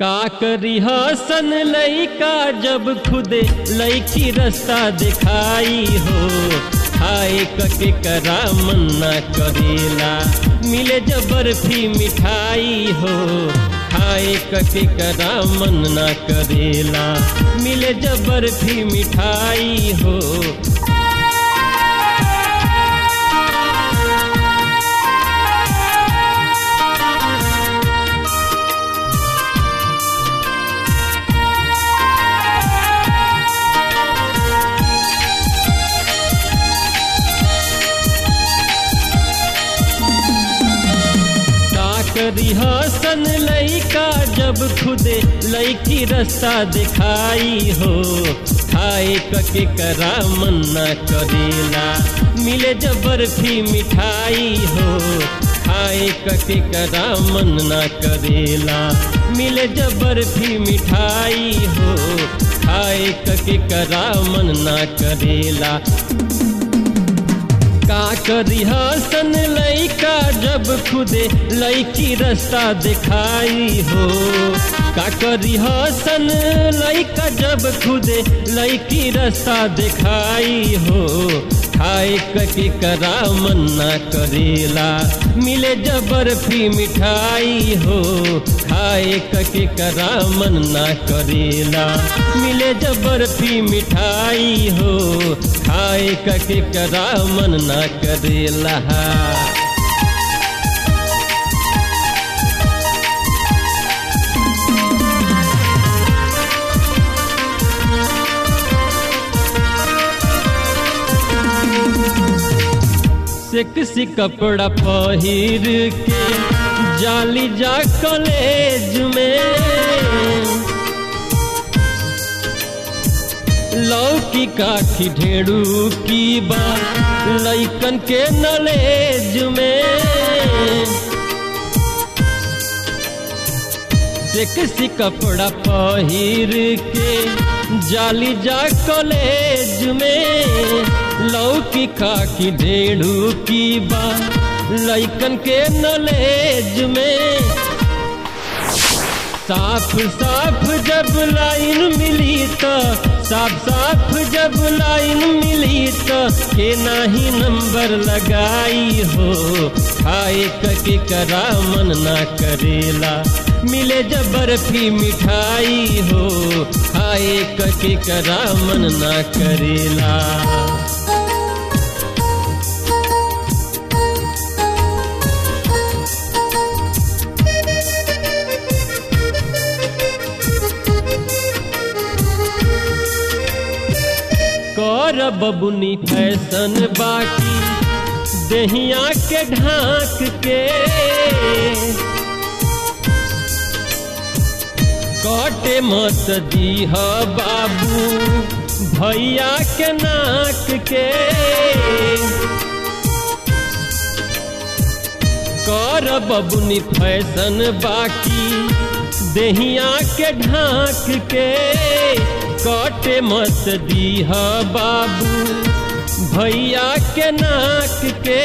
का करी हसन लइका जब खुदे लइकी रास्ता दिखाई हो खाए कके करा मन्ना करेला मिले जब बर्फी मिठाई हो खाए कके करा मन्ना करेला मिले जब बर्फी मिठाई हो करी हसन लइका जब खुदे लइकी रास्ता दिखाई हो खाए कके करा मन्ना करेला मिले जब बर्फी मिठाई हो खाए कके करा मन्ना करेला मिले जब बर्फी मिठाई हो खाए कके करा मन्ना करेला का करी हसन लइका जब खुदे लइकी रास्ता दिखाई हो का करी हसन लइका जब खुदे लइकी रास्ता दिखाई हो खाए कके करा मन्ना करेला मिले जब बर्फी मिठाई हो खाए कके करा मन्ना करेला मिले जब बर्फी मिठाई हो खाए कके करा मन्ना करेला सेक्सी कपड़ा पहिर के जाली जा कॉलेज में लौकी काठी ढेड़ू की बात लइकन के नॉलेज में सेक्सी कपड़ा पहिर के जाली जा कॉलेज में लौकी खाकी ढेड़ू की बा लइकन के नॉलेज में साफ साफ जब लाइन मिली तो साफ साफ जब लाइन मिली तो के नाही नंबर लगाई हो खाए कके करा मन ना करेला मिले जब बर्फी मिठाई हो खाए कके करा मन ना करेला कर बबुनी फैशन बाकी दहिया के ढाक के कटे मत दीह बाबू भैया के नाक के कर बबुनी फैशन बाकी दहिया के ढाक के कटे मत दीह बाबू भैया के नाक के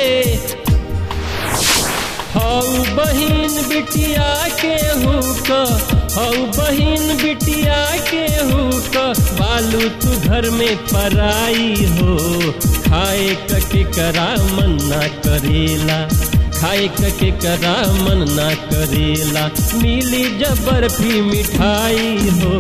हऊ बहिन बिटिया के हुक हऊ बहिन बिटिया के हुक बालू तू घर में पराई हो खाए कके करा मन ना करेला खाए कके करा मन ना करेला मिली जब बर्फी मिठाई हो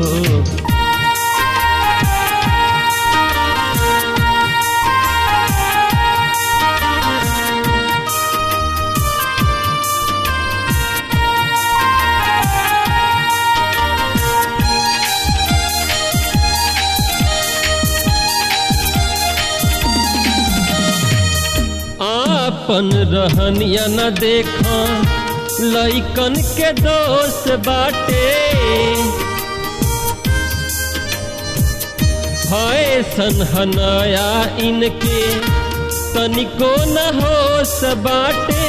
अपन रहनिया न देखा लइकन के दोस्त बाटे फैशन हनया इनके तनिको न होश बाटे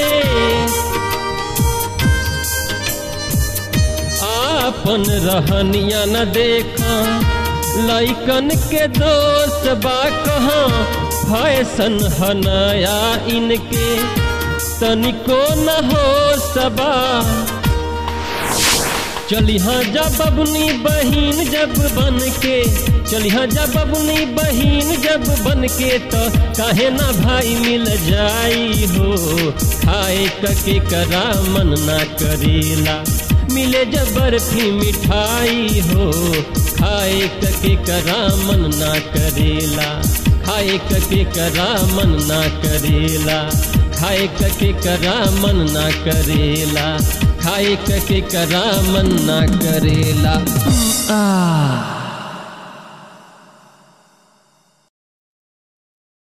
आपन रहनिया न देखा लइकन के दोस्त बा कहाँ फैशन हनया इनके तनिको न हो सबा चलिहा जब बबनी बहिन जब बन के चलिहा जब बबनी बहिन जब बन के तो काहे ना भाई मिल जाई हो खाए कके करा मन ना करेला मिले जब बर्फी मिठाई हो खाए कके करा मन ना करेला खाए कके करा मन ना करेला खाए कके करा मन ना करेला खाए कके करा मन ना करेला आ